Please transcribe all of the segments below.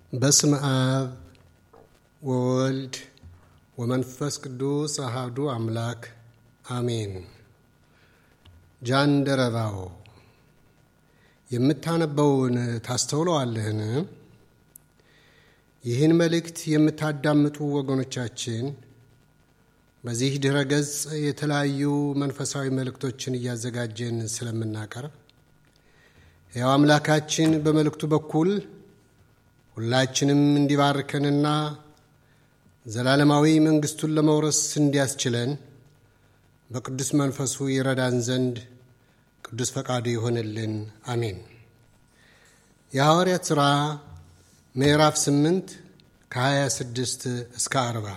በስመ አብ ወወልድ ወመንፈስ ቅዱስ አሃዱ አምላክ አሜን። ጃንደረባው የምታነበውን ታስተውለዋለህን? ይህን መልእክት የምታዳምጡ ወገኖቻችን በዚህ ድረ ገጽ የተለያዩ መንፈሳዊ መልእክቶችን እያዘጋጀን ስለምናቀርብ ሕያው አምላካችን በመልእክቱ በኩል ሁላችንም እንዲባርከንና ዘላለማዊ መንግሥቱን ለመውረስ እንዲያስችለን በቅዱስ መንፈሱ ይረዳን ዘንድ ቅዱስ ፈቃዱ ይሆንልን። አሜን። የሐዋርያት ሥራ ምዕራፍ 8 ከ26 እስከ 40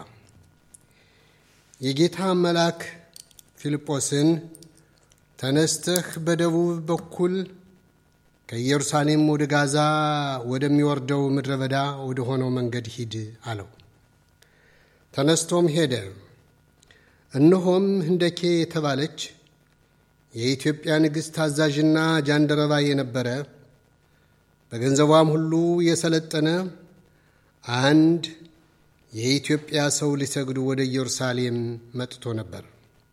የጌታ መልአክ ፊልጶስን ተነስተህ በደቡብ በኩል ከኢየሩሳሌም ወደ ጋዛ ወደሚወርደው ምድረ በዳ ወደ ሆነው መንገድ ሂድ አለው። ተነስቶም ሄደ። እነሆም ህንደኬ የተባለች የኢትዮጵያ ንግሥት ታዛዥና ጃንደረባ የነበረ በገንዘቧም ሁሉ የሰለጠነ አንድ የኢትዮጵያ ሰው ሊሰግዱ ወደ ኢየሩሳሌም መጥቶ ነበር።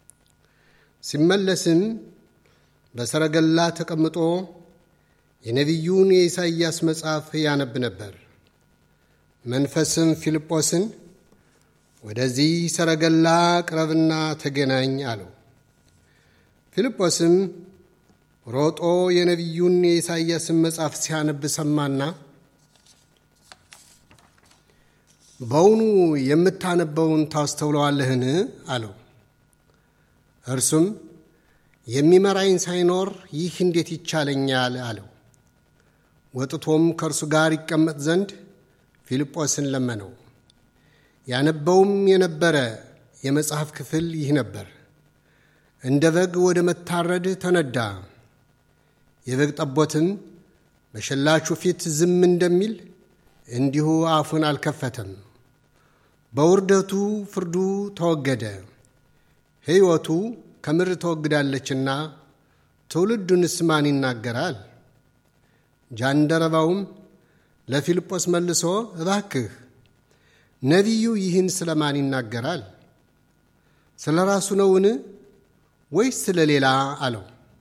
ሲመለስም በሰረገላ ተቀምጦ የነቢዩን የኢሳይያስ መጽሐፍ ያነብ ነበር። መንፈስም ፊልጶስን ወደዚህ ሰረገላ ቅረብና ተገናኝ አለው። ፊልጶስም ሮጦ የነቢዩን የኢሳይያስን መጽሐፍ ሲያነብ ሰማና በውኑ የምታነበውን ታስተውለዋለህን? አለው። እርሱም የሚመራኝ ሳይኖር ይህ እንዴት ይቻለኛል? አለው። ወጥቶም ከእርሱ ጋር ይቀመጥ ዘንድ ፊልጶስን ለመነው። ያነበውም የነበረ የመጽሐፍ ክፍል ይህ ነበር። እንደ በግ ወደ መታረድ ተነዳ። የበግ ጠቦትም በሸላቹ ፊት ዝም እንደሚል እንዲሁ አፉን አልከፈተም። በውርደቱ ፍርዱ ተወገደ። ሕይወቱ ከምድር ተወግዳለችና ትውልዱንስ ማን ይናገራል? ጃንደረባውም ለፊልጶስ መልሶ እባክህ ነቢዩ ይህን ስለ ማን ይናገራል? ስለ ራሱ ነውን ወይስ ስለ ሌላ አለው።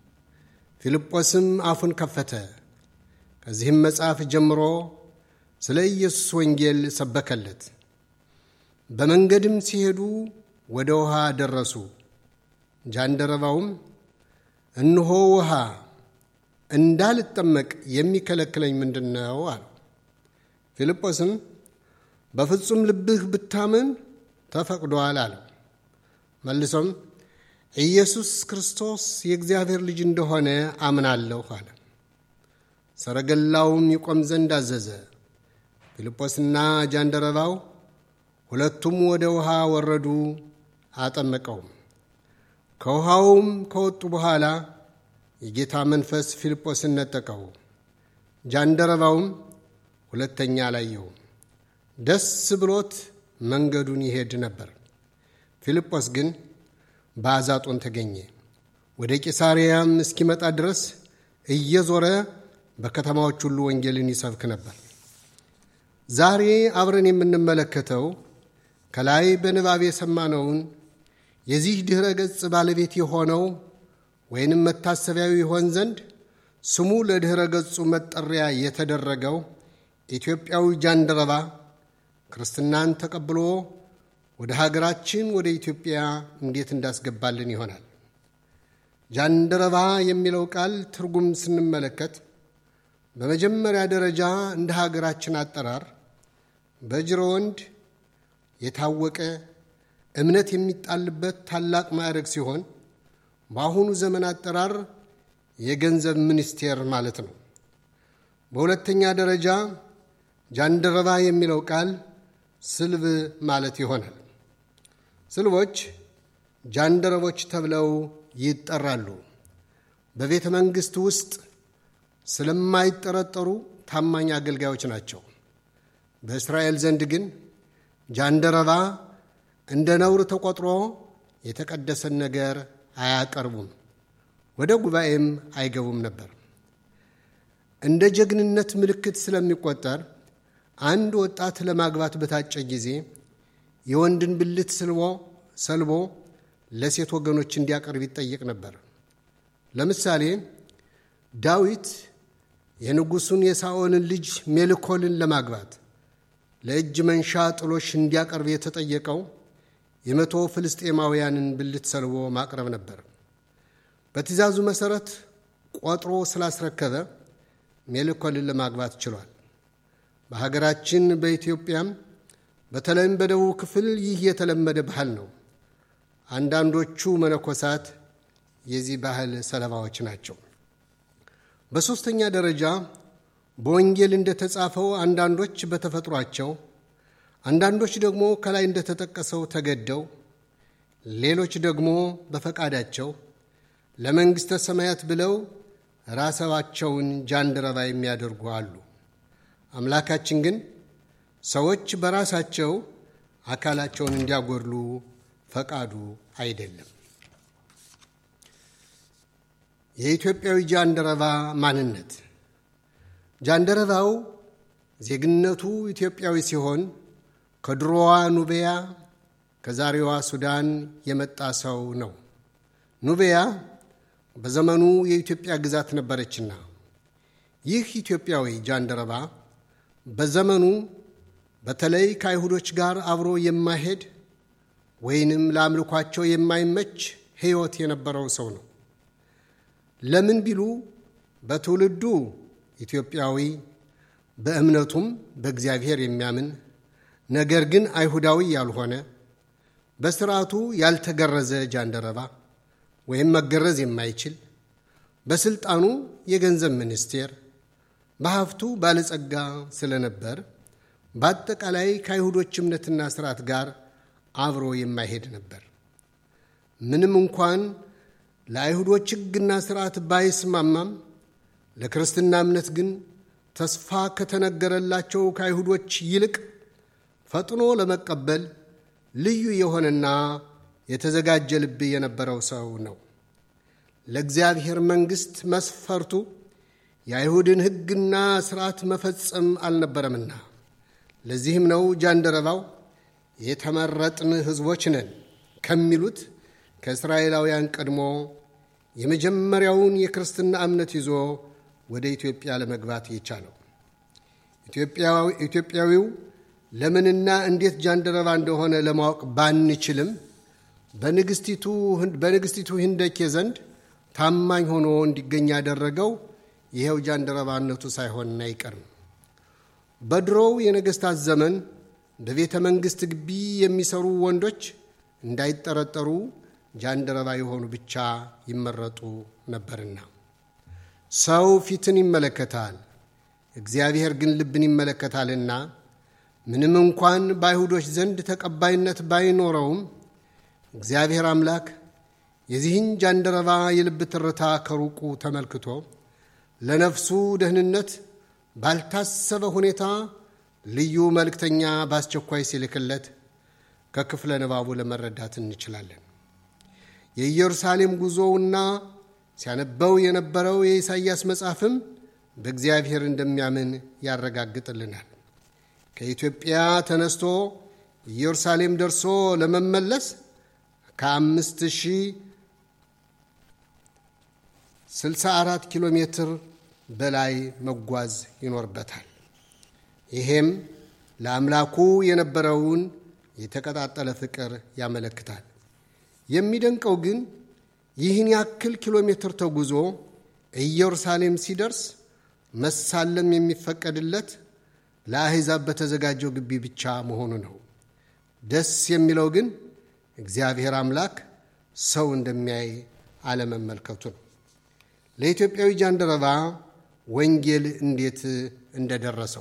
ፊልጶስም አፉን ከፈተ። ከዚህም መጽሐፍ ጀምሮ ስለ ኢየሱስ ወንጌል ሰበከለት። በመንገድም ሲሄዱ ወደ ውሃ ደረሱ። ጃንደረባውም እነሆ ውሃ እንዳልጠመቅ የሚከለክለኝ ምንድን ነው? አለው። ፊልጶስም በፍጹም ልብህ ብታምን ተፈቅዷል አለው። መልሶም ኢየሱስ ክርስቶስ የእግዚአብሔር ልጅ እንደሆነ አምናለሁ አለ። ሰረገላውም ይቆም ዘንድ አዘዘ። ፊልጶስና ጃንደረባው ሁለቱም ወደ ውሃ ወረዱ፣ አጠመቀውም። ከውሃውም ከወጡ በኋላ የጌታ መንፈስ ፊልጶስን ነጠቀው። ጃንደረባውም ሁለተኛ አላየውም። ደስ ብሎት መንገዱን ይሄድ ነበር። ፊልጶስ ግን በአዛጦን ተገኘ። ወደ ቂሳርያም እስኪመጣ ድረስ እየዞረ በከተማዎች ሁሉ ወንጌልን ይሰብክ ነበር። ዛሬ አብረን የምንመለከተው ከላይ በንባብ የሰማነውን የዚህ ድኅረ ገጽ ባለቤት የሆነው ወይንም መታሰቢያዊ ይሆን ዘንድ ስሙ ለድኅረ ገጹ መጠሪያ የተደረገው ኢትዮጵያዊ ጃንደረባ ክርስትናን ተቀብሎ ወደ ሀገራችን ወደ ኢትዮጵያ እንዴት እንዳስገባልን ይሆናል። ጃንደረባ የሚለው ቃል ትርጉም ስንመለከት በመጀመሪያ ደረጃ እንደ ሀገራችን አጠራር በጅረ ወንድ የታወቀ እምነት የሚጣልበት ታላቅ ማዕረግ ሲሆን በአሁኑ ዘመን አጠራር የገንዘብ ሚኒስቴር ማለት ነው። በሁለተኛ ደረጃ ጃንደረባ የሚለው ቃል ስልብ ማለት ይሆናል። ስልቦች ጃንደረቦች ተብለው ይጠራሉ። በቤተ መንግሥት ውስጥ ስለማይጠረጠሩ ታማኝ አገልጋዮች ናቸው። በእስራኤል ዘንድ ግን ጃንደረባ እንደ ነውር ተቆጥሮ የተቀደሰን ነገር አያቀርቡም፣ ወደ ጉባኤም አይገቡም ነበር። እንደ ጀግንነት ምልክት ስለሚቆጠር አንድ ወጣት ለማግባት በታጨ ጊዜ የወንድን ብልት ስልቦ ሰልቦ ለሴት ወገኖች እንዲያቀርብ ይጠየቅ ነበር። ለምሳሌ ዳዊት የንጉሡን የሳኦልን ልጅ ሜልኮልን ለማግባት ለእጅ መንሻ ጥሎሽ እንዲያቀርብ የተጠየቀው የመቶ ፍልስጤማውያንን ብልት ሰልቦ ማቅረብ ነበር። በትእዛዙ መሠረት ቆጥሮ ስላስረከበ ሜልኮልን ለማግባት ችሏል። በሀገራችን በኢትዮጵያም በተለይም በደቡብ ክፍል ይህ የተለመደ ባህል ነው። አንዳንዶቹ መነኮሳት የዚህ ባህል ሰለባዎች ናቸው። በሦስተኛ ደረጃ በወንጌል እንደተጻፈው አንዳንዶች በተፈጥሯቸው፣ አንዳንዶች ደግሞ ከላይ እንደተጠቀሰው ተገደው፣ ሌሎች ደግሞ በፈቃዳቸው ለመንግሥተ ሰማያት ብለው ራሳቸውን ጃንደረባ የሚያደርጉ አሉ። አምላካችን ግን ሰዎች በራሳቸው አካላቸውን እንዲያጎድሉ ፈቃዱ አይደለም። የኢትዮጵያዊ ጃንደረባ ማንነት ጃንደረባው ዜግነቱ ኢትዮጵያዊ ሲሆን ከድሮዋ ኑቢያ ከዛሬዋ ሱዳን የመጣ ሰው ነው። ኑቢያ በዘመኑ የኢትዮጵያ ግዛት ነበረችና ይህ ኢትዮጵያዊ ጃንደረባ በዘመኑ በተለይ ከአይሁዶች ጋር አብሮ የማይሄድ ወይንም ለአምልኳቸው የማይመች ሕይወት የነበረው ሰው ነው። ለምን ቢሉ በትውልዱ ኢትዮጵያዊ፣ በእምነቱም በእግዚአብሔር የሚያምን ነገር ግን አይሁዳዊ ያልሆነ በስርዓቱ ያልተገረዘ ጃንደረባ ወይም መገረዝ የማይችል በስልጣኑ የገንዘብ ሚኒስቴር በሀብቱ ባለጸጋ ስለነበር በአጠቃላይ ከአይሁዶች እምነትና ስርዓት ጋር አብሮ የማይሄድ ነበር። ምንም እንኳን ለአይሁዶች ሕግና ስርዓት ባይስማማም ለክርስትና እምነት ግን ተስፋ ከተነገረላቸው ከአይሁዶች ይልቅ ፈጥኖ ለመቀበል ልዩ የሆነና የተዘጋጀ ልብ የነበረው ሰው ነው። ለእግዚአብሔር መንግሥት መስፈርቱ የአይሁድን ሕግና ሥርዓት መፈጸም አልነበረምና ለዚህም ነው ጃንደረባው የተመረጥን ሕዝቦች ነን ከሚሉት ከእስራኤላውያን ቀድሞ የመጀመሪያውን የክርስትና እምነት ይዞ ወደ ኢትዮጵያ ለመግባት የቻለው። ኢትዮጵያዊው ለምንና እንዴት ጃንደረባ እንደሆነ ለማወቅ ባንችልም በንግሥቲቱ ህንደኬ ዘንድ ታማኝ ሆኖ እንዲገኝ ያደረገው ይኸው ጃንደረባነቱ ሳይሆን አይቀርም። በድሮው የነገሥታት ዘመን በቤተ መንግሥት ግቢ የሚሰሩ ወንዶች እንዳይጠረጠሩ ጃንደረባ የሆኑ ብቻ ይመረጡ ነበርና። ሰው ፊትን ይመለከታል፣ እግዚአብሔር ግን ልብን ይመለከታልና ምንም እንኳን በአይሁዶች ዘንድ ተቀባይነት ባይኖረውም እግዚአብሔር አምላክ የዚህን ጃንደረባ የልብ ትርታ ከሩቁ ተመልክቶ ለነፍሱ ደህንነት ባልታሰበ ሁኔታ ልዩ መልእክተኛ በአስቸኳይ ሲልክለት ከክፍለ ንባቡ ለመረዳት እንችላለን። የኢየሩሳሌም ጉዞውና ሲያነበው የነበረው የኢሳይያስ መጽሐፍም በእግዚአብሔር እንደሚያምን ያረጋግጥልናል። ከኢትዮጵያ ተነስቶ ኢየሩሳሌም ደርሶ ለመመለስ ከአምስት ሺህ ስልሳ አራት ኪሎ ሜትር በላይ መጓዝ ይኖርበታል። ይሄም ለአምላኩ የነበረውን የተቀጣጠለ ፍቅር ያመለክታል። የሚደንቀው ግን ይህን ያክል ኪሎ ሜትር ተጉዞ ኢየሩሳሌም ሲደርስ መሳለም የሚፈቀድለት ለአሕዛብ በተዘጋጀው ግቢ ብቻ መሆኑ ነው። ደስ የሚለው ግን እግዚአብሔር አምላክ ሰው እንደሚያይ አለመመልከቱ ነው። ለኢትዮጵያዊ ጃንደረባ ወንጌል እንዴት እንደደረሰው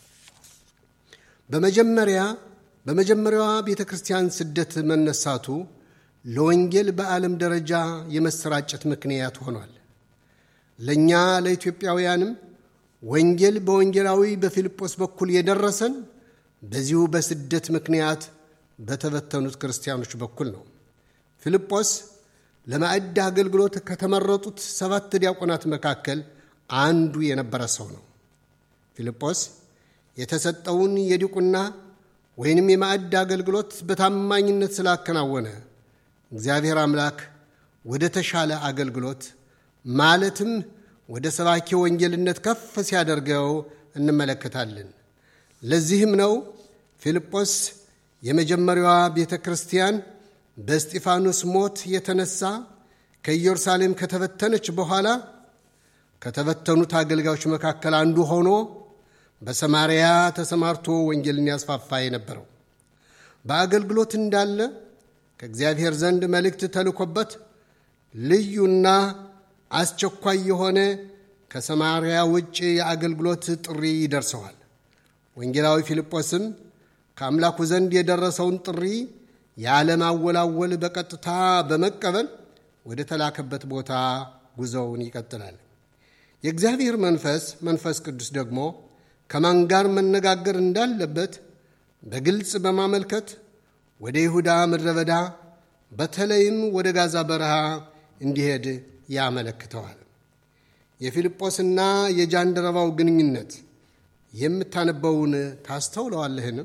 በመጀመሪያ በመጀመሪያዋ ቤተ ክርስቲያን ስደት መነሳቱ ለወንጌል በዓለም ደረጃ የመሰራጨት ምክንያት ሆኗል። ለእኛ ለኢትዮጵያውያንም ወንጌል በወንጌላዊ በፊልጶስ በኩል የደረሰን በዚሁ በስደት ምክንያት በተበተኑት ክርስቲያኖች በኩል ነው። ፊልጶስ ለማዕድ አገልግሎት ከተመረጡት ሰባት ዲያቆናት መካከል አንዱ የነበረ ሰው ነው። ፊልጶስ የተሰጠውን የዲቁና ወይንም የማዕድ አገልግሎት በታማኝነት ስላከናወነ እግዚአብሔር አምላክ ወደ ተሻለ አገልግሎት ማለትም ወደ ሰባኪ ወንጌልነት ከፍ ሲያደርገው እንመለከታለን። ለዚህም ነው ፊልጶስ የመጀመሪያዋ ቤተ ክርስቲያን በእስጢፋኖስ ሞት የተነሳ ከኢየሩሳሌም ከተበተነች በኋላ ከተበተኑት አገልጋዮች መካከል አንዱ ሆኖ በሰማርያ ተሰማርቶ ወንጌልን ያስፋፋ የነበረው በአገልግሎት እንዳለ ከእግዚአብሔር ዘንድ መልእክት ተልኮበት ልዩና አስቸኳይ የሆነ ከሰማርያ ውጭ የአገልግሎት ጥሪ ይደርሰዋል። ወንጌላዊ ፊልጶስም ከአምላኩ ዘንድ የደረሰውን ጥሪ ያለማወላወል በቀጥታ በመቀበል ወደ ተላከበት ቦታ ጉዞውን ይቀጥላል። የእግዚአብሔር መንፈስ መንፈስ ቅዱስ ደግሞ ከማን ጋር መነጋገር እንዳለበት በግልጽ በማመልከት ወደ ይሁዳ ምድረ በዳ በተለይም ወደ ጋዛ በረሃ እንዲሄድ ያመለክተዋል። የፊልጶስና የጃንደረባው ግንኙነት የምታነበውን ታስተውለዋለህን?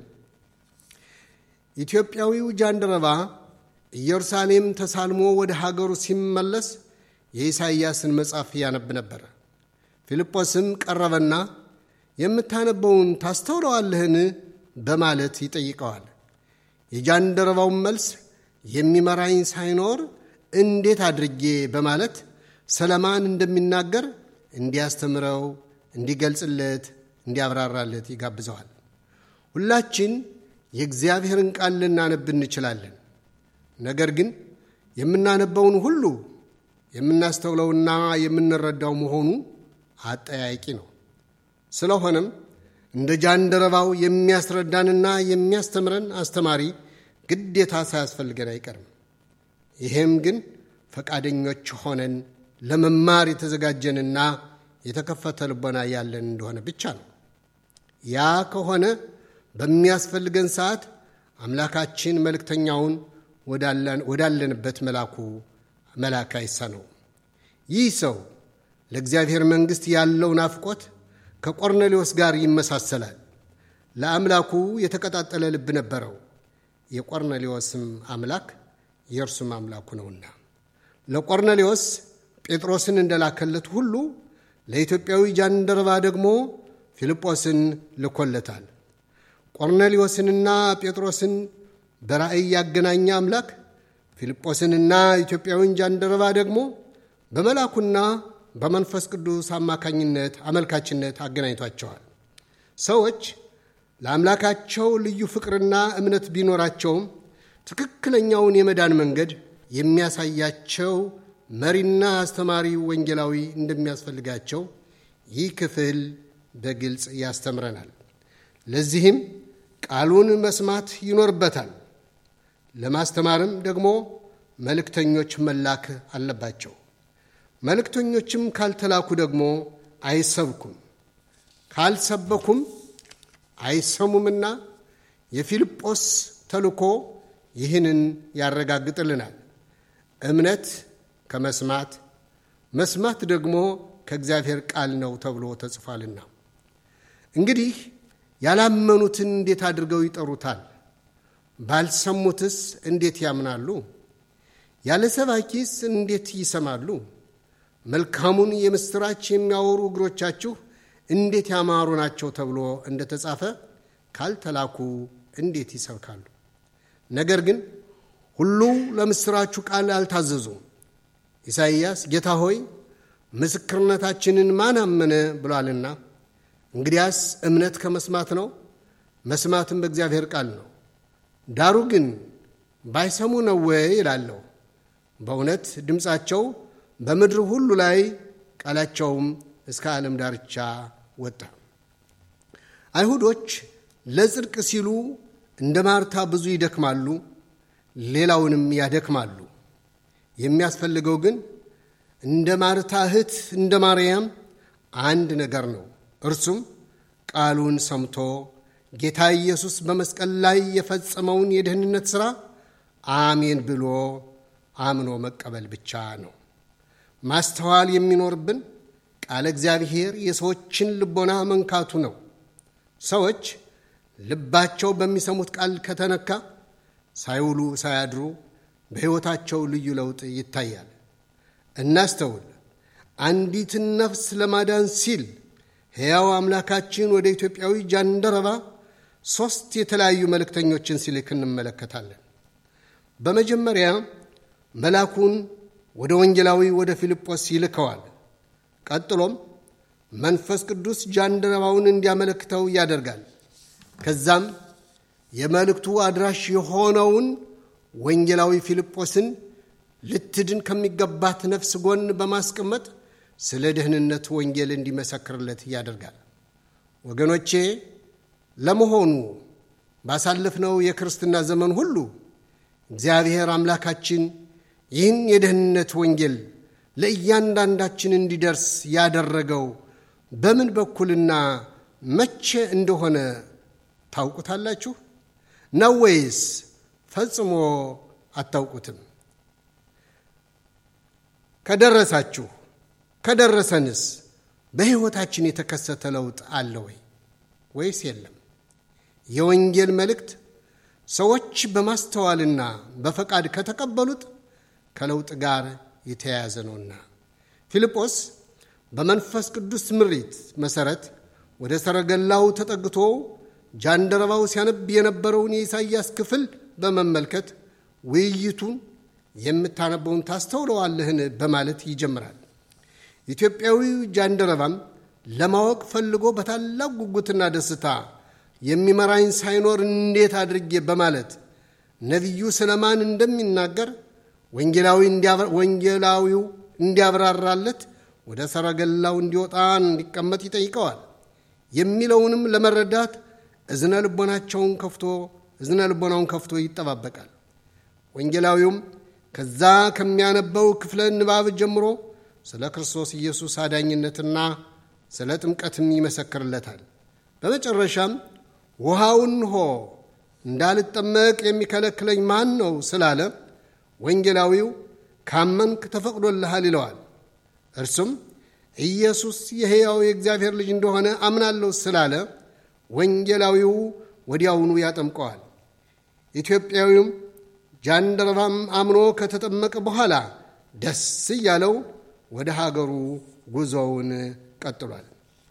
ኢትዮጵያዊው ጃንደረባ ኢየሩሳሌም ተሳልሞ ወደ ሀገሩ ሲመለስ የኢሳይያስን መጽሐፍ ያነብ ነበረ። ፊልጶስም ቀረበና የምታነበውን ታስተውለዋለህን? በማለት ይጠይቀዋል። የጃንደረባውን መልስ የሚመራኝ ሳይኖር እንዴት አድርጌ በማለት ሰለማን እንደሚናገር እንዲያስተምረው፣ እንዲገልጽለት፣ እንዲያብራራለት ይጋብዘዋል። ሁላችን የእግዚአብሔርን ቃል ልናነብ እንችላለን። ነገር ግን የምናነበውን ሁሉ የምናስተውለውና የምንረዳው መሆኑ አጠያቂ ነው። ስለሆነም እንደ ጃንደረባው የሚያስረዳንና የሚያስተምረን አስተማሪ ግዴታ ሳያስፈልገን አይቀርም። ይሄም ግን ፈቃደኞች ሆነን ለመማር የተዘጋጀንና የተከፈተ ልቦና ያለን እንደሆነ ብቻ ነው። ያ ከሆነ በሚያስፈልገን ሰዓት አምላካችን መልእክተኛውን ወዳለንበት መላኩ መላክ አይሳነው። ይህ ሰው ለእግዚአብሔር መንግሥት ያለው ናፍቆት ከቆርኔሌዎስ ጋር ይመሳሰላል። ለአምላኩ የተቀጣጠለ ልብ ነበረው። የቆርኔሌዎስም አምላክ የእርሱም አምላኩ ነውና ለቆርኔሌዎስ ጴጥሮስን እንደላከለት ሁሉ ለኢትዮጵያዊ ጃንደረባ ደግሞ ፊልጶስን ልኮለታል። ቆርኔሌዎስንና ጴጥሮስን በራእይ ያገናኘ አምላክ ፊልጶስንና ኢትዮጵያዊን ጃንደረባ ደግሞ በመላኩና በመንፈስ ቅዱስ አማካኝነት አመልካችነት አገናኝቷቸዋል። ሰዎች ለአምላካቸው ልዩ ፍቅርና እምነት ቢኖራቸውም ትክክለኛውን የመዳን መንገድ የሚያሳያቸው መሪና አስተማሪ ወንጌላዊ እንደሚያስፈልጋቸው ይህ ክፍል በግልጽ ያስተምረናል። ለዚህም ቃሉን መስማት ይኖርበታል። ለማስተማርም ደግሞ መልእክተኞች መላክ አለባቸው። መልእክተኞችም ካልተላኩ ደግሞ አይሰብኩም፣ ካልሰበኩም አይሰሙምና የፊልጶስ ተልኮ ይህንን ያረጋግጥልናል። እምነት ከመስማት መስማት ደግሞ ከእግዚአብሔር ቃል ነው ተብሎ ተጽፏልና። እንግዲህ ያላመኑትን እንዴት አድርገው ይጠሩታል? ባልሰሙትስ እንዴት ያምናሉ? ያለ ሰባኪስ እንዴት ይሰማሉ? መልካሙን የምሥራች የሚያወሩ እግሮቻችሁ እንዴት ያማሩ ናቸው ተብሎ እንደ ተጻፈ ካልተላኩ እንዴት ይሰብካሉ? ነገር ግን ሁሉ ለምሥራቹ ቃል አልታዘዙም። ኢሳይያስ ጌታ ሆይ ምስክርነታችንን ማን አመነ ብሏልና፣ እንግዲያስ እምነት ከመስማት ነው፣ መስማትም በእግዚአብሔር ቃል ነው። ዳሩ ግን ባይሰሙ ነው ወይ ይላለሁ። በእውነት ድምፃቸው በምድር ሁሉ ላይ ቃላቸውም እስከ ዓለም ዳርቻ ወጣ። አይሁዶች ለጽድቅ ሲሉ እንደ ማርታ ብዙ ይደክማሉ፣ ሌላውንም ያደክማሉ። የሚያስፈልገው ግን እንደ ማርታ እህት እንደ ማርያም አንድ ነገር ነው። እርሱም ቃሉን ሰምቶ ጌታ ኢየሱስ በመስቀል ላይ የፈጸመውን የደህንነት ሥራ አሜን ብሎ አምኖ መቀበል ብቻ ነው። ማስተዋል የሚኖርብን ቃለ እግዚአብሔር የሰዎችን ልቦና መንካቱ ነው። ሰዎች ልባቸው በሚሰሙት ቃል ከተነካ ሳይውሉ ሳያድሩ በሕይወታቸው ልዩ ለውጥ ይታያል። እናስተውል። አንዲትን ነፍስ ለማዳን ሲል ሕያው አምላካችን ወደ ኢትዮጵያዊ ጃንደረባ ሦስት የተለያዩ መልእክተኞችን ሲልክ እንመለከታለን። በመጀመሪያ መልአኩን ወደ ወንጌላዊ ወደ ፊልጶስ ይልከዋል። ቀጥሎም መንፈስ ቅዱስ ጃንደረባውን እንዲያመለክተው ያደርጋል። ከዛም የመልእክቱ አድራሽ የሆነውን ወንጌላዊ ፊልጶስን ልትድን ከሚገባት ነፍስ ጎን በማስቀመጥ ስለ ደህንነት ወንጌል እንዲመሰክርለት ያደርጋል። ወገኖቼ ለመሆኑ ባሳለፍነው የክርስትና ዘመን ሁሉ እግዚአብሔር አምላካችን ይህን የደህንነት ወንጌል ለእያንዳንዳችን እንዲደርስ ያደረገው በምን በኩልና መቼ እንደሆነ ታውቁታላችሁ ነው ወይስ ፈጽሞ አታውቁትም? ከደረሳችሁ ከደረሰንስ በሕይወታችን የተከሰተ ለውጥ አለ ወይ ወይስ የለም? የወንጌል መልእክት ሰዎች በማስተዋልና በፈቃድ ከተቀበሉት ከለውጥ ጋር የተያያዘ ነውና። ፊልጶስ በመንፈስ ቅዱስ ምሪት መሠረት ወደ ሰረገላው ተጠግቶ ጃንደረባው ሲያነብ የነበረውን የኢሳይያስ ክፍል በመመልከት ውይይቱን የምታነበውን ታስተውለዋለህን በማለት ይጀምራል። ኢትዮጵያዊው ጃንደረባም ለማወቅ ፈልጎ በታላቅ ጉጉትና ደስታ የሚመራኝ ሳይኖር እንዴት አድርጌ በማለት ነቢዩ ስለማን እንደሚናገር ወንጌላዊው እንዲያብራራለት ወደ ሰረገላው እንዲወጣ እንዲቀመጥ ይጠይቀዋል። የሚለውንም ለመረዳት እዝነ ልቦናቸውን ከፍቶ እዝነ ልቦናውን ከፍቶ ይጠባበቃል። ወንጌላዊውም ከዛ ከሚያነበው ክፍለ ንባብ ጀምሮ ስለ ክርስቶስ ኢየሱስ አዳኝነትና ስለ ጥምቀትም ይመሰክርለታል። በመጨረሻም ውሃውን ሆ እንዳልጠመቅ የሚከለክለኝ ማን ነው ስላለ ወንጌላዊው ካመንክ ተፈቅዶልሃል ይለዋል። እርሱም ኢየሱስ የሕያው የእግዚአብሔር ልጅ እንደሆነ አምናለሁ ስላለ ወንጌላዊው ወዲያውኑ ያጠምቀዋል። ኢትዮጵያዊውም ጃንደረባም አምኖ ከተጠመቀ በኋላ ደስ እያለው ወደ ሀገሩ ጉዞውን ቀጥሏል።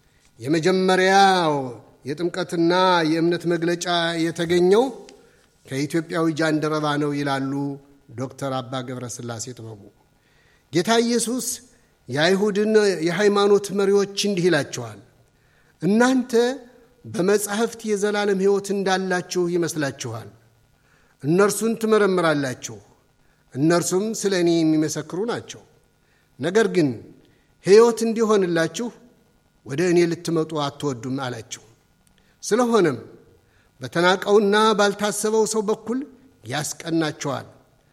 የመጀመሪያው የጥምቀትና የእምነት መግለጫ የተገኘው ከኢትዮጵያዊ ጃንደረባ ነው ይላሉ ዶክተር አባ ገብረ ሥላሴ ጥበቡ። ጌታ ኢየሱስ የአይሁድን የሃይማኖት መሪዎች እንዲህ ይላቸዋል፣ እናንተ በመጻሕፍት የዘላለም ሕይወት እንዳላችሁ ይመስላችኋል። እነርሱን ትመረምራላችሁ፣ እነርሱም ስለ እኔ የሚመሰክሩ ናቸው። ነገር ግን ሕይወት እንዲሆንላችሁ ወደ እኔ ልትመጡ አትወዱም አላቸው። ስለሆነም በተናቀውና ባልታሰበው ሰው በኩል ያስቀናቸዋል።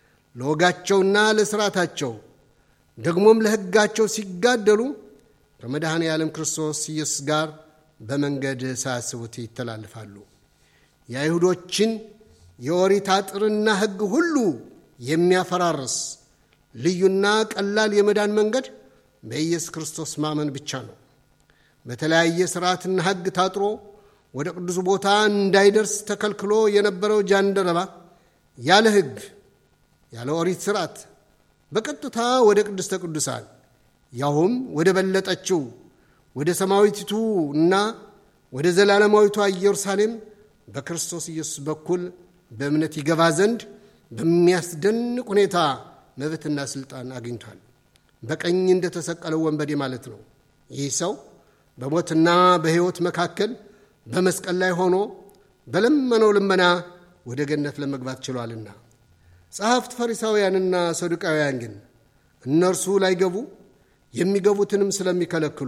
ለወጋቸውና ለሥርዓታቸው ደግሞም ለሕጋቸው ሲጋደሉ ከመድኃኔ ዓለም ክርስቶስ ኢየሱስ ጋር በመንገድ ሳያስቡት ይተላልፋሉ። የአይሁዶችን የኦሪት አጥርና ሕግ ሁሉ የሚያፈራርስ ልዩና ቀላል የመዳን መንገድ በኢየሱስ ክርስቶስ ማመን ብቻ ነው። በተለያየ ሥርዓትና ሕግ ታጥሮ ወደ ቅዱስ ቦታ እንዳይደርስ ተከልክሎ የነበረው ጃንደረባ ያለ ሕግ ያለ ኦሪት ሥርዓት በቀጥታ ወደ ቅድስተ ቅዱሳን ያውም ወደ በለጠችው ወደ ሰማያዊቲቱ እና ወደ ዘላለማዊቷ ኢየሩሳሌም በክርስቶስ ኢየሱስ በኩል በእምነት ይገባ ዘንድ በሚያስደንቅ ሁኔታ መብትና ሥልጣን አግኝቷል። በቀኝ እንደተሰቀለው ወንበዴ ማለት ነው። ይህ ሰው በሞትና በሕይወት መካከል በመስቀል ላይ ሆኖ በለመነው ልመና ወደ ገነት ለመግባት ችሏልና። ጸሐፍት ፈሪሳውያንና ሰዱቃውያን ግን እነርሱ ላይገቡ የሚገቡትንም ስለሚከለክሉ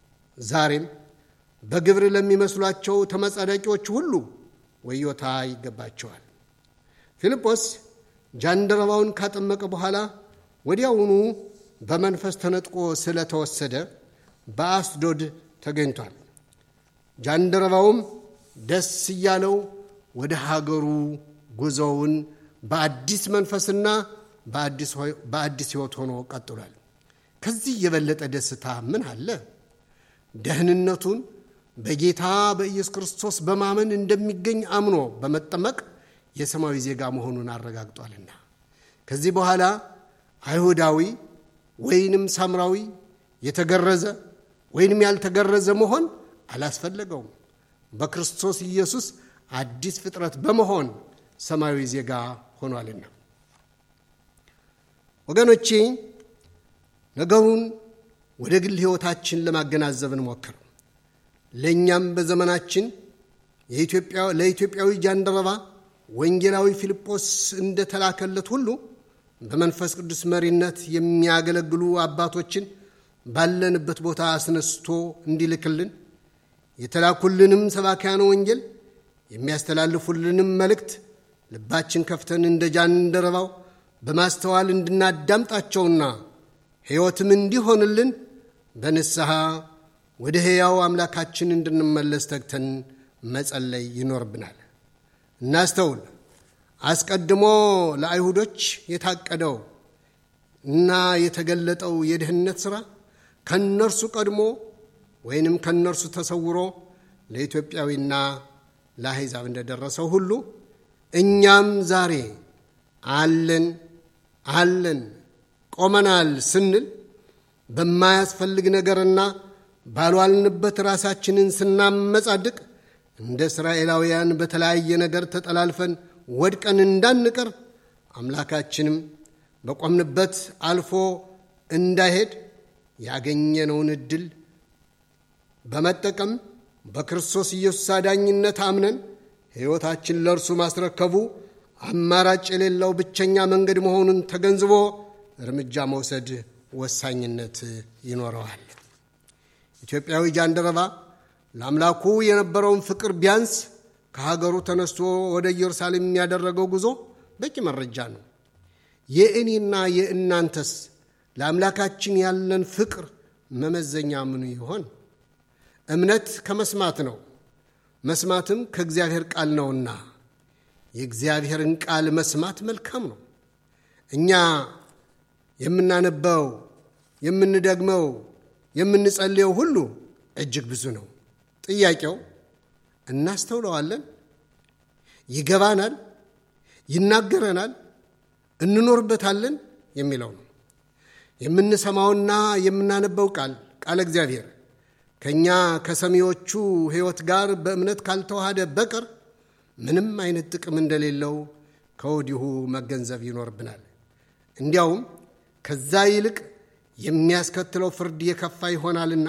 ዛሬም በግብር ለሚመስሏቸው ተመጻዳቂዎች ሁሉ ወዮታ ይገባቸዋል። ፊልጶስ ጃንደረባውን ካጠመቀ በኋላ ወዲያውኑ በመንፈስ ተነጥቆ ስለተወሰደ በአስዶድ ተገኝቷል። ጃንደረባውም ደስ እያለው ወደ ሀገሩ ጉዞውን በአዲስ መንፈስና በአዲስ ሕይወት ሆኖ ቀጥሏል። ከዚህ የበለጠ ደስታ ምን አለ? ደህንነቱን በጌታ በኢየሱስ ክርስቶስ በማመን እንደሚገኝ አምኖ በመጠመቅ የሰማያዊ ዜጋ መሆኑን አረጋግጧልና ከዚህ በኋላ አይሁዳዊ ወይንም ሳምራዊ የተገረዘ ወይንም ያልተገረዘ መሆን አላስፈለገውም። በክርስቶስ ኢየሱስ አዲስ ፍጥረት በመሆን ሰማያዊ ዜጋ ሆኗልና። ወገኖቼ ነገሩን ወደ ግል ሕይወታችን ለማገናዘብ እንሞክር። ለእኛም በዘመናችን ለኢትዮጵያዊ ጃንደረባ ወንጌላዊ ፊልጶስ እንደተላከለት ሁሉ በመንፈስ ቅዱስ መሪነት የሚያገለግሉ አባቶችን ባለንበት ቦታ አስነስቶ እንዲልክልን የተላኩልንም ሰባኪያነ ወንጌል የሚያስተላልፉልንም መልእክት ልባችን ከፍተን እንደ ጃንደረባው በማስተዋል እንድናዳምጣቸውና ሕይወትም እንዲሆንልን በንስሐ ወደ ሕያው አምላካችን እንድንመለስ ተግተን መጸለይ ይኖርብናል። እናስተውል። አስቀድሞ ለአይሁዶች የታቀደው እና የተገለጠው የድህነት ሥራ ከነርሱ ቀድሞ ወይንም ከነርሱ ተሰውሮ ለኢትዮጵያዊና ለአሕዛብ እንደደረሰው ሁሉ እኛም ዛሬ አለን አለን ቆመናል ስንል በማያስፈልግ ነገርና ባልዋልንበት ራሳችንን ስናመጻድቅ እንደ እስራኤላውያን በተለያየ ነገር ተጠላልፈን ወድቀን እንዳንቀር አምላካችንም በቆምንበት አልፎ እንዳይሄድ ያገኘነውን ዕድል በመጠቀም በክርስቶስ ኢየሱስ አዳኝነት አምነን ሕይወታችን ለእርሱ ማስረከቡ አማራጭ የሌለው ብቸኛ መንገድ መሆኑን ተገንዝቦ እርምጃ መውሰድ ወሳኝነት ይኖረዋል። ኢትዮጵያዊ ጃንደረባ ለአምላኩ የነበረውን ፍቅር ቢያንስ ከሀገሩ ተነስቶ ወደ ኢየሩሳሌም የሚያደረገው ጉዞ በቂ መረጃ ነው። የእኔና የእናንተስ ለአምላካችን ያለን ፍቅር መመዘኛ ምኑ ይሆን? እምነት ከመስማት ነው፣ መስማትም ከእግዚአብሔር ቃል ነውና የእግዚአብሔርን ቃል መስማት መልካም ነው። እኛ የምናነበው፣ የምንደግመው፣ የምንጸልየው ሁሉ እጅግ ብዙ ነው። ጥያቄው እናስተውለዋለን? ይገባናል? ይናገረናል? እንኖርበታለን? የሚለው ነው። የምንሰማውና የምናነበው ቃል ቃለ እግዚአብሔር ከእኛ ከሰሚዎቹ ሕይወት ጋር በእምነት ካልተዋሃደ በቀር ምንም አይነት ጥቅም እንደሌለው ከወዲሁ መገንዘብ ይኖርብናል። እንዲያውም ከዛ ይልቅ የሚያስከትለው ፍርድ የከፋ ይሆናልና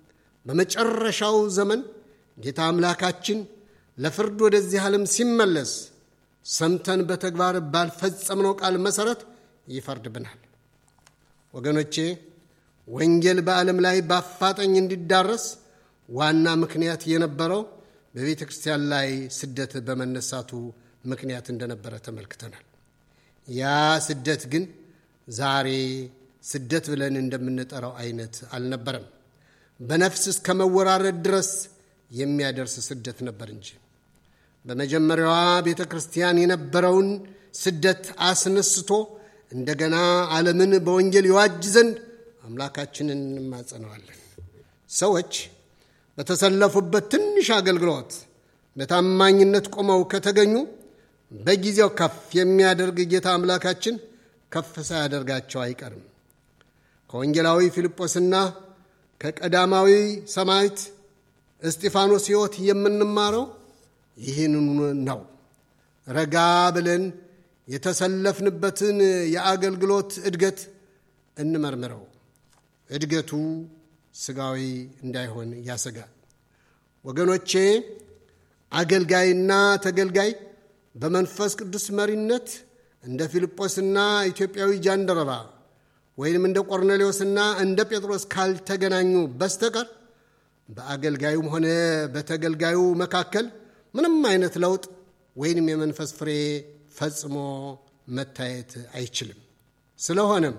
በመጨረሻው ዘመን ጌታ አምላካችን ለፍርድ ወደዚህ ዓለም ሲመለስ ሰምተን በተግባር ባልፈጸምነው ቃል መሠረት ይፈርድብናል። ወገኖቼ ወንጌል በዓለም ላይ በአፋጣኝ እንዲዳረስ ዋና ምክንያት የነበረው በቤተ ክርስቲያን ላይ ስደት በመነሳቱ ምክንያት እንደነበረ ተመልክተናል። ያ ስደት ግን ዛሬ ስደት ብለን እንደምንጠራው አይነት አልነበረም። በነፍስ እስከ መወራረድ ድረስ የሚያደርስ ስደት ነበር እንጂ በመጀመሪያዋ ቤተ ክርስቲያን የነበረውን ስደት አስነስቶ እንደገና ዓለምን በወንጌል ይዋጅ ዘንድ አምላካችንን እንማጸነዋለን። ሰዎች በተሰለፉበት ትንሽ አገልግሎት በታማኝነት ቆመው ከተገኙ በጊዜው ከፍ የሚያደርግ ጌታ አምላካችን ከፍ ሳያደርጋቸው አይቀርም። ከወንጌላዊ ፊልጶስና ከቀዳማዊ ሰማዕት እስጢፋኖስ ሕይወት የምንማረው ይህንኑ ነው። ረጋ ብለን የተሰለፍንበትን የአገልግሎት እድገት እንመርምረው። እድገቱ ስጋዊ እንዳይሆን ያሰጋል። ወገኖቼ አገልጋይና ተገልጋይ በመንፈስ ቅዱስ መሪነት እንደ ፊልጶስና ኢትዮጵያዊ ጃንደረባ ወይም እንደ ቆርኔሌዎስና እንደ ጴጥሮስ ካልተገናኙ በስተቀር በአገልጋዩም ሆነ በተገልጋዩ መካከል ምንም አይነት ለውጥ ወይንም የመንፈስ ፍሬ ፈጽሞ መታየት አይችልም። ስለሆነም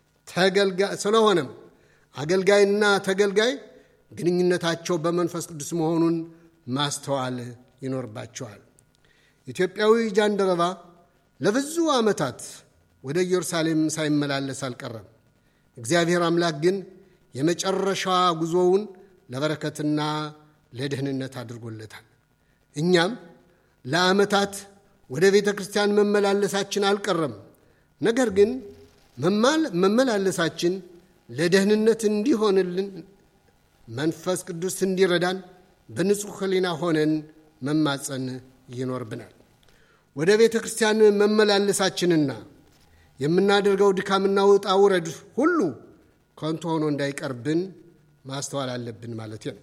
ስለሆነም አገልጋይና ተገልጋይ ግንኙነታቸው በመንፈስ ቅዱስ መሆኑን ማስተዋል ይኖርባቸዋል። ኢትዮጵያዊ ጃንደረባ ለብዙ ዓመታት ወደ ኢየሩሳሌም ሳይመላለስ አልቀረም። እግዚአብሔር አምላክ ግን የመጨረሻ ጉዞውን ለበረከትና ለደህንነት አድርጎለታል። እኛም ለዓመታት ወደ ቤተ ክርስቲያን መመላለሳችን አልቀረም። ነገር ግን መመላለሳችን ለደህንነት እንዲሆንልን መንፈስ ቅዱስ እንዲረዳን በንጹሕ ሕሊና ሆነን መማፀን ይኖርብናል። ወደ ቤተ ክርስቲያን መመላለሳችንና የምናደርገው ድካምና ውጣ ውረድ ሁሉ ከንቱ ሆኖ እንዳይቀርብን ማስተዋል አለብን ማለት ነው።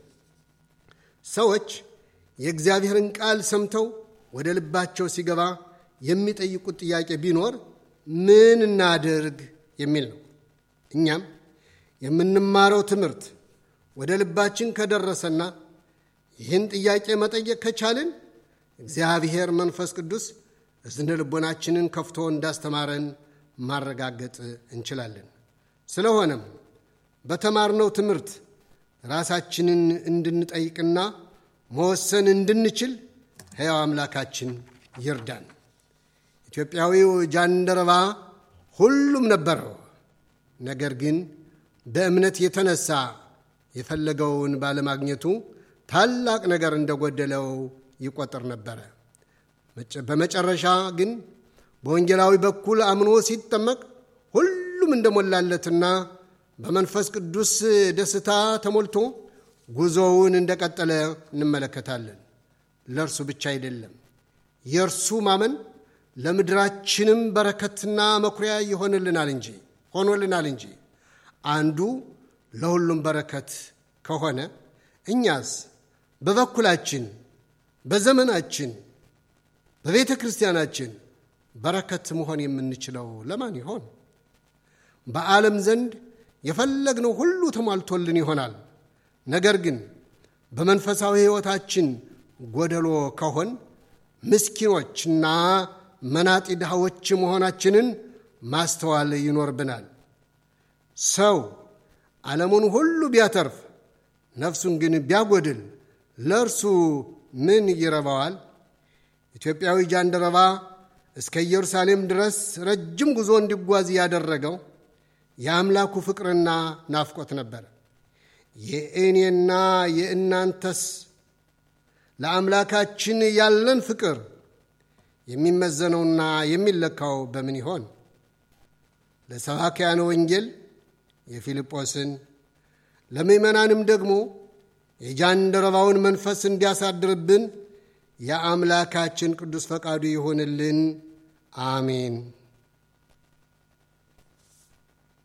ሰዎች የእግዚአብሔርን ቃል ሰምተው ወደ ልባቸው ሲገባ የሚጠይቁት ጥያቄ ቢኖር ምን እናድርግ የሚል ነው። እኛም የምንማረው ትምህርት ወደ ልባችን ከደረሰና ይህን ጥያቄ መጠየቅ ከቻልን እግዚአብሔር መንፈስ ቅዱስ እዝነ ልቦናችንን ከፍቶ እንዳስተማረን ማረጋገጥ እንችላለን። ስለሆነም በተማርነው ትምህርት ራሳችንን እንድንጠይቅና መወሰን እንድንችል ሕያው አምላካችን ይርዳን። ኢትዮጵያዊው ጃንደረባ ሁሉም ነበረው። ነገር ግን በእምነት የተነሳ የፈለገውን ባለማግኘቱ ታላቅ ነገር እንደጎደለው ይቆጥር ነበረ። በመጨረሻ ግን በወንጌላዊ በኩል አምኖ ሲጠመቅ ሁሉም እንደሞላለትና በመንፈስ ቅዱስ ደስታ ተሞልቶ ጉዞውን እንደቀጠለ እንመለከታለን። ለእርሱ ብቻ አይደለም፣ የእርሱ ማመን ለምድራችንም በረከትና መኩሪያ ይሆንልናል እንጂ ሆኖልናል እንጂ አንዱ ለሁሉም በረከት ከሆነ እኛስ በበኩላችን በዘመናችን በቤተ ክርስቲያናችን በረከት መሆን የምንችለው ለማን ይሆን? በዓለም ዘንድ የፈለግነው ሁሉ ተሟልቶልን ይሆናል። ነገር ግን በመንፈሳዊ ሕይወታችን ጎደሎ ከሆን ምስኪኖችና መናጢ ድሃዎች መሆናችንን ማስተዋል ይኖርብናል። ሰው ዓለሙን ሁሉ ቢያተርፍ ነፍሱን ግን ቢያጎድል ለእርሱ ምን ይረባዋል? ኢትዮጵያዊ ጃንደረባ እስከ ኢየሩሳሌም ድረስ ረጅም ጉዞ እንዲጓዝ ያደረገው የአምላኩ ፍቅርና ናፍቆት ነበር። የእኔና የእናንተስ ለአምላካችን ያለን ፍቅር የሚመዘነውና የሚለካው በምን ይሆን? ለሰባክያነ ወንጌል የፊልጶስን ለምእመናንም ደግሞ የጃንደረባውን መንፈስ እንዲያሳድርብን የአምላካችን ቅዱስ ፈቃዱ ይሆንልን። አሜን።